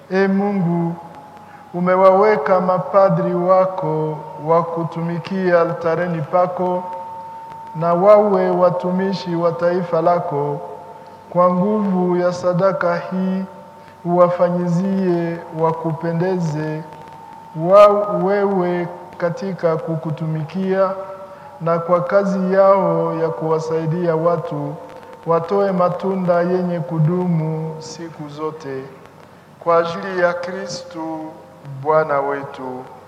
E Mungu, umewaweka mapadri wako wa kutumikia altareni pako, na wawe watumishi wa taifa lako. Kwa nguvu ya sadaka hii uwafanyizie wakupendeze wa wewe katika kukutumikia, na kwa kazi yao ya kuwasaidia watu watoe matunda yenye kudumu siku zote kwa ajili ya Kristu Bwana wetu.